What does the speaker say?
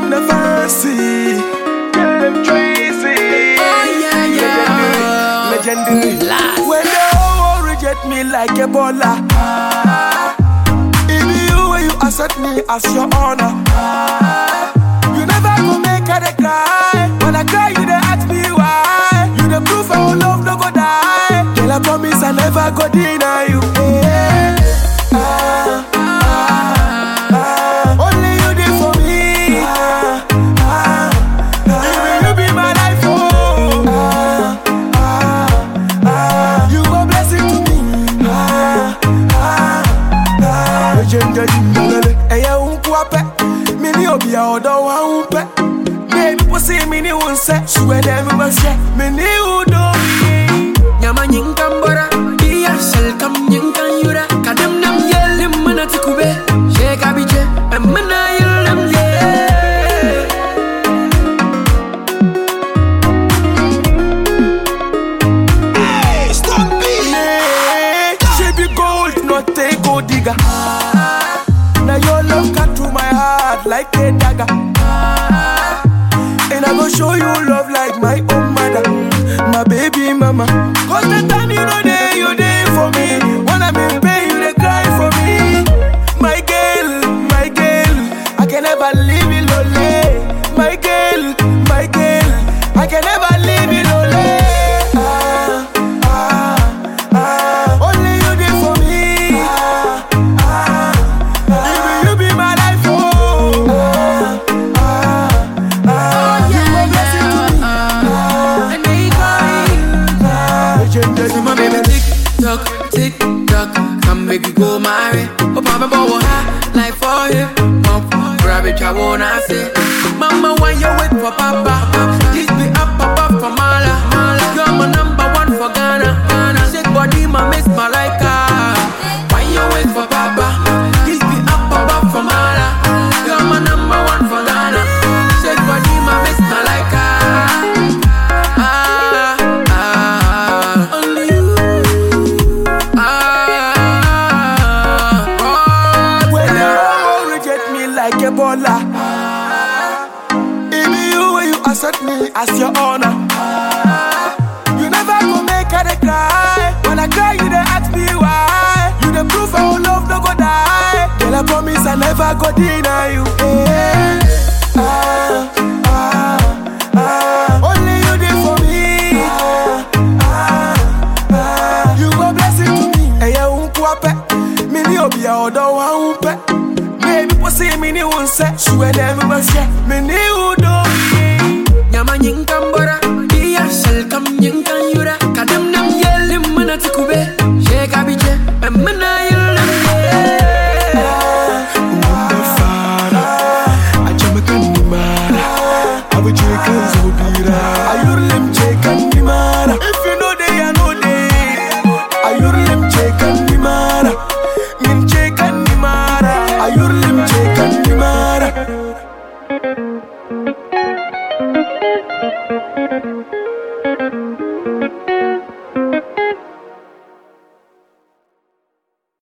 the fancy. Them Tracy. Oh, yeah, yeah. Legendary. Last. When they all reject me like a baller. It be you when you accept me as your honor. You never go make her dey cry. When I cry, you dey ask me why. You the proof our love no go die. Girl, I promise I never go deny you. Yeah. Ah, ah, ah. Only you did for me. Ah, ah, ah. You be my life, oh. Ah, ah, ah. You a blessing to me. Ah, ah, ah. Legendary, lelele. Ẹyẹ ń kú apẹ́, mi ní òbí ọ̀dọ́ wa ń pẹ́. Bébí kò sí mi ní wọn sẹ́, ṣùgbọ́n ẹ̀dẹ̀ mi máa ṣẹ́, mi ní ìwúdó mi. Nyama nyinkan bora Iya shell kam nyinkan yura Kadam nam yelim mana tikube Sheka biche Emana yelim ye Yeah, She be gold, not a gold digger. Now your love cut through my heart like a dagger. And I go show you love like my own mother, my baby mama. Cause the time you know there, you there for me. When I'm in pain, you they cry for me. My girl, my girl, I can never leave you lonely. My girl, my girl, I can never leave you lonely. Ah, ah, ah. Only you there for me. Ah, ah, ah. You be, you be my life, oh. Ah, ah, ah. You a blessing to me. And they cry Legendary, My baby tick tock, tick tock Come make you go marry Oh papa bow high like for him Pump, grab it, I wanna say Mama, why you wait for papa? This be up above for Mala You're my number one for Ghana Ghana Shake body, my miss Malika Why you wait for papa? This be up above for Mala You're my number one for Ghana Shake body, my miss Malika Ah, ah, only you. Ah, When they all reject me like a baller. It be you when you accept me as your honor. You never go make her dey cry. When I cry, you dey ask me why. You the proof our love no go die. Girl, I promise I never go deny you. Yeah. Ah, ah, ah. Only you did for me. Ah, ah, ah. You a blessing to me. Ẹyẹ ń kú apẹ́, mi ní òbí ọ̀dọ́ wa ń pẹ́. Bébí kò sí mi ní wọn sẹ́, ṣùgbọ́n ẹ̀dẹ̀ mi máa ṣẹ́, mi ní ìwúdó mi. Nyama nyinkan bora Iya shell kam nyinkan yura Kadam nam yelim mana tikube Sheka biche Emana yelim Umbe fara, ajamekan ni mara, abu jekan zobira. Ayurlim jekan ni mara, if you know they I know they. Ayurlim jekan ni mara, min jekan ni mara. Ayurlim jekan ni mara.